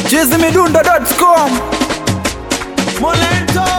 chizimidundo.com Molento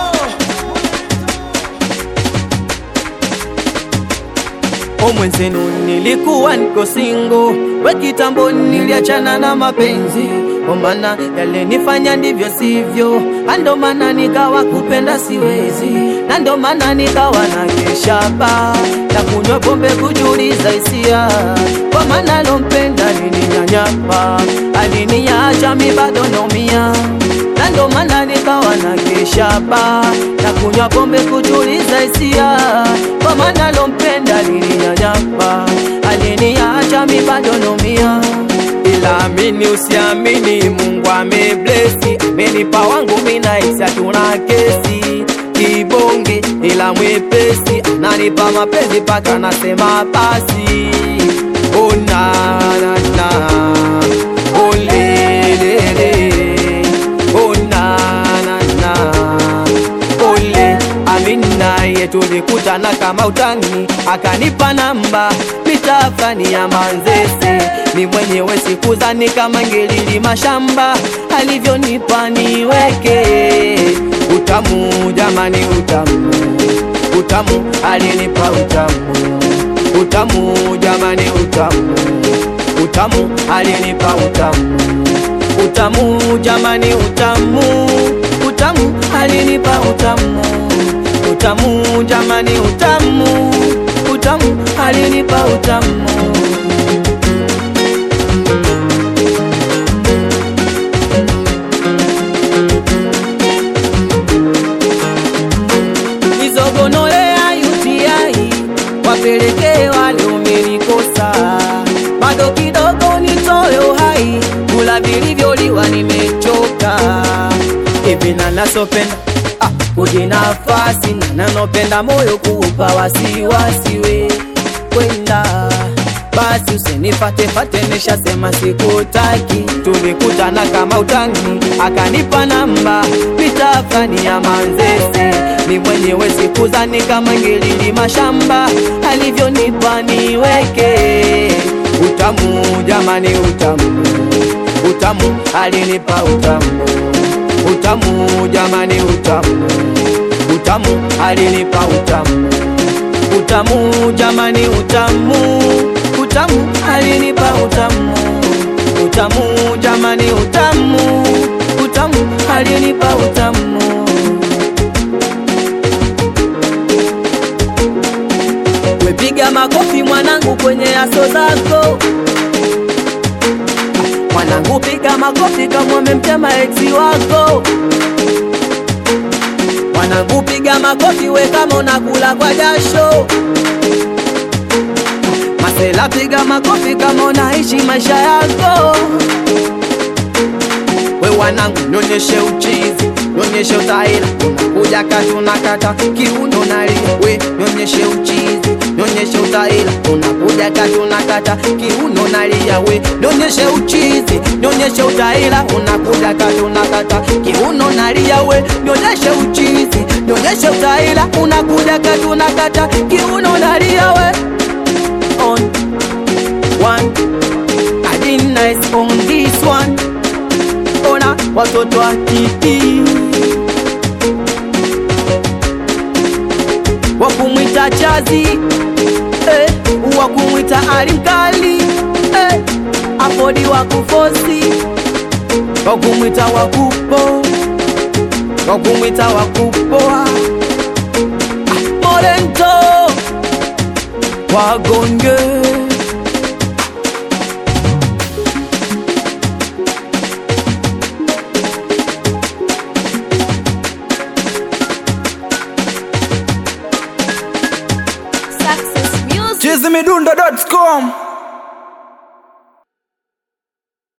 O mwenzenu nilikuwa niko singo, we kitambo niliachana na mapenzi, kwa maana yalenifanya ndivyo sivyo, ando maana nikawa kupenda siwezi, na ndo maana nikawa na keshaba na kunywa pombe kujuliza hisia, kwa maana lompenda alininyanyapa, aliniacha mi bado naumia na ndo maana nikawa na keshaba na kunywa pombe kutuliza hisia, kwa maana lompenda alininyanyapa, aliniacha mi bado naumia. Ila amini usiamini, Mungu ameblesi, amenipa wangu mina hisi hatuna kesi kibonge, ila mwepesi ananipa mapenzi paka nasema basi oh, na, na, na. Oh, le, le, le. Oh, na, na, na. Ole Amina ye tulikutana kama utani, akanipa namba mitafani ya Manzese, ni mwenyewe sikuzani kama ngelili mashamba, alivyonipa niweke utamu, jamani utamu, utamu alinipa utamu, utamu jamani utamu, utamu alinipa utamu utamu jamani utamu utamu alinipa utamu utamu jamani utamu utamu alinipa utamu izogonolea UTI wapelekee wale umenikosa bado kidogo nitoe uhai kula vilivyoliwa nimechoka hivi na nasopenda ah, kuji nafasi na nanopenda moyo kuupa wasiwasi we kwenda basi usinifatefate nishasema sikutaki tulikutana kama utani akanipa namba mitafani ya manzese ni mwenyewe sikuzani kama ngelili mashamba alivyonipa niweke utamu jamani utamu utamu alinipa utamu utamu jamani utamu utamu alinipa utamu utamu jamani utamu utamu alinipa utamu utamu jamani utamu utamu alinipa utamu wepiga makofi mwanangu kwenye aso zako mwanangu piga makofi kama umemtema eksi wako mwanangu piga makofi we kama unakula kwa jasho masela piga makofi kama unaishi maisha yako we wanangu nyonyeshe uchizi nyonyeshe utaila unakuja kati unakata kiuno nalia we nyonyeshe uchizi nyonyeshe utaila unakuja kati unakata kiuno nalia we nyonyeshe uchizi nyonyeshe utaila unakuja kati unakata kiuno nalia we nyonyeshe uchizi nyonyeshe utaila unakuja kati unakata kiuno nalia we on one I did nice on this one ona watoto wa kiki wakumwita chazi eh, wakumwita alimkali eh, afodi wakufosi wakumwita wakupo wakumwita wakupoa Ah, morento wagonge Success Music. chizimidundo.com